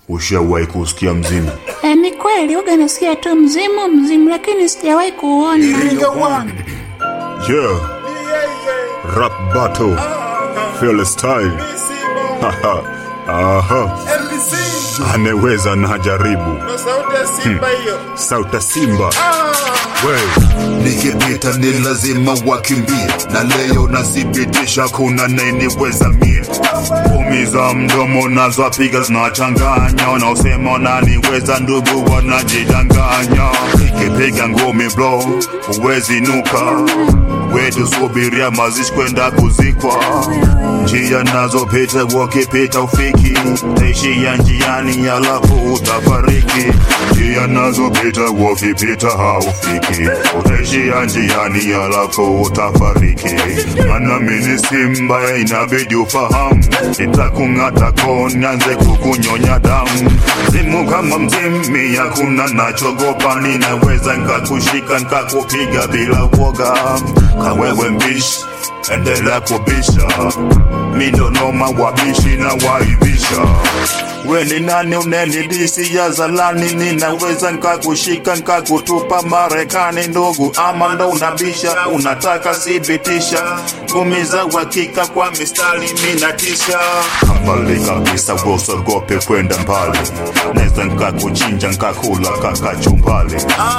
Ushawahi kusikia mzimu? E, ni kweli uga nasikia tu mzimu mzimu, lakini sijawahi kuona. Iringa one. Yeah, rap battle, feel style. Haha, Aha, MBC. ameweza na jaribu. Na sauti ya Simba hiyo. Sauta Simba, we nikipita ni lazima wakimbie na leo nathibitisha kuna naniweza mie ngumi za mdomo nazo piga zinachanganya, wanaosema wananiweza ndugu wanajidanganya. Nikipiga ngumi bro, huwezi nuka wetu, subiria mazishi kwenda kuzikwa. Njia nazopita wakipita ufiki, taishia njiani alafu utafariki. Njia nazopita wakipita haufiki, utaishia njiani alafu utafariki. Maana mimi simba, inabidi ufahamu, nitakung'ata ko nianze kukunyonya damu. Zimu kama mzimi, hakuna nachogopa, ninaweza nkakushika nkakupiga bila woga. Kawewe mbishi, endelea kubisha, mi ndo noma wabishi na waibisha. We ni nani unenidisi ya zalani? Ninaweza nkakushika nkakutupa Marekani, ndugu, ama ndo unabisha? Unataka thibitisha ngumi za uhakika kwa mistari minatisha mbali kabisa, wosogope kwenda mbali, naweza nkakuchinja nkakula kakachumbali.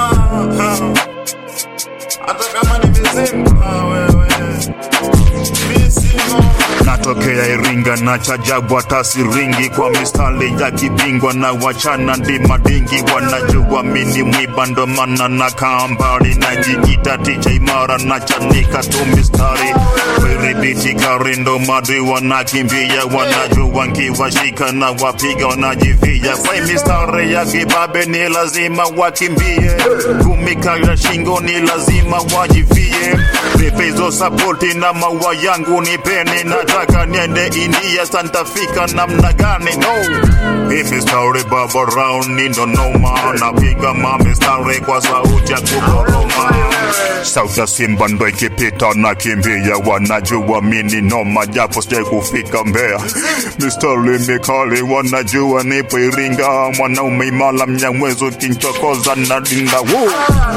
Hata kama ni mizimu. Ah, wewe. Mizimu. natokea Iringa na chajabwa tasiringi kwa mistari ya kibingwa na wachana ndima dingi, wanajua mini mwiba ndo maana na kambari najikita ticha imara na chanika tu mistari wiribiti gari ndo madri wanakimbia, wanajua nkiwashika na wapiga wanajivia kwa mistari ya kibabe ni lazima wakimbie, kumika ya shingo ni lazima wajivie, pepezo sapoti na maua yangu nipeni, nataka niende India, santafika namna gani? No, hii mistari baba round ni ndo noma, napiga mamistari kwa sauti ya kukoroma. Sauti ya Simba ndo ikipita na kimbia, wanajua mini noma, japo sijai kufika Mbeya. Mistari mikali, wanajua nipo Iringa, mwanaume imala mnyamwezo kinchokoza na dinda Woo!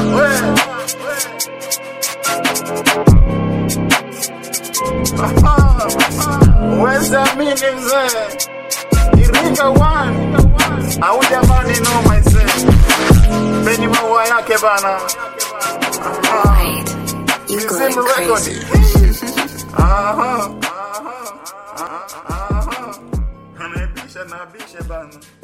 Huwezi amini mzee. Iringa one. Au jamani no myself. Peni maua yake bana. You going Mizimu record. crazy. Aha. Aha. Aha. Anabisha na bisha bana.